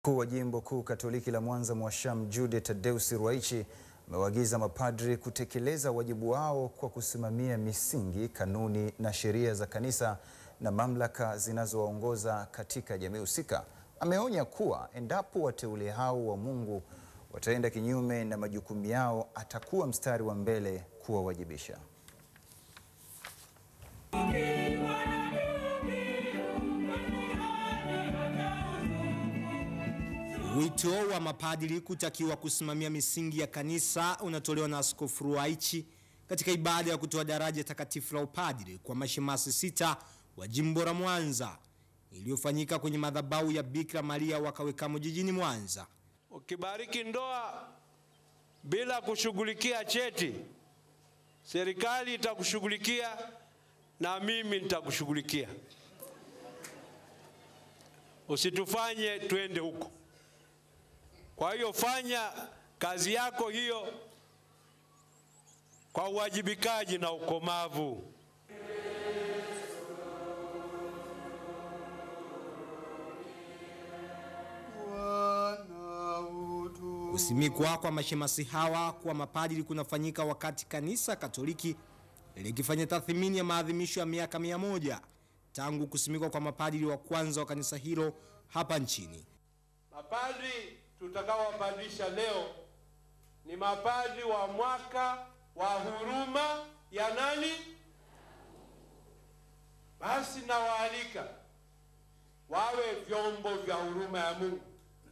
Mkuu wa Jimbo Kuu Katoliki la Mwanza Mwasham Jude Tadeusi Ruwaichi amewaagiza mapadri kutekeleza wajibu wao kwa kusimamia misingi, kanuni na sheria za kanisa na mamlaka zinazowaongoza katika jamii husika. Ameonya kuwa endapo wateule hao wa Mungu wataenda kinyume na majukumu yao, atakuwa mstari wa mbele kuwawajibisha. Wito wa mapadri kutakiwa kusimamia misingi ya kanisa unatolewa na Askofu Ruwaichi katika ibada ya kutoa daraja takatifu la upadri kwa mashemasi sita wa jimbo la Mwanza iliyofanyika kwenye madhabahu ya Bikira Maria Wakawekamo jijini Mwanza. Ukibariki ndoa bila kushughulikia cheti, serikali itakushughulikia na mimi nitakushughulikia. Usitufanye twende huko. Kwa hiyo fanya kazi yako hiyo kwa uwajibikaji na ukomavu. Kusimikwa kwa mashemasi hawa kuwa mapadri kunafanyika wakati kanisa Katoliki likifanya tathmini ya maadhimisho ya miaka mia moja tangu kusimikwa kwa mapadri wa kwanza wa kanisa hilo hapa nchini. Mapadri tutakaowapadrisha leo ni mapadri wa mwaka wa huruma ya nani? Basi nawaalika wawe vyombo vya huruma ya Mungu,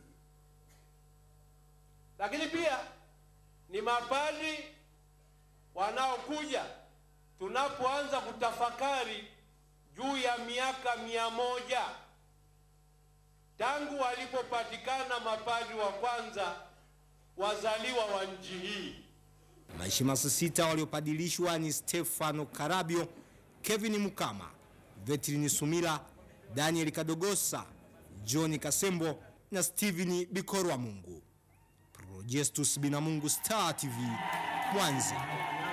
lakini pia ni mapadri wanaokuja tunapoanza kutafakari juu ya miaka mia moja tangu walipopatikana mapadri wa kwanza wazaliwa wa nchi hii. Mashemasi sita waliopadilishwa ni Stefano Karabio, Kevin Mukama, Vetrini Sumila, Daniel Kadogosa, John Kasembo na Steven Bikorwa Mungu. Projestus Binamungu, Star TV, Mwanza.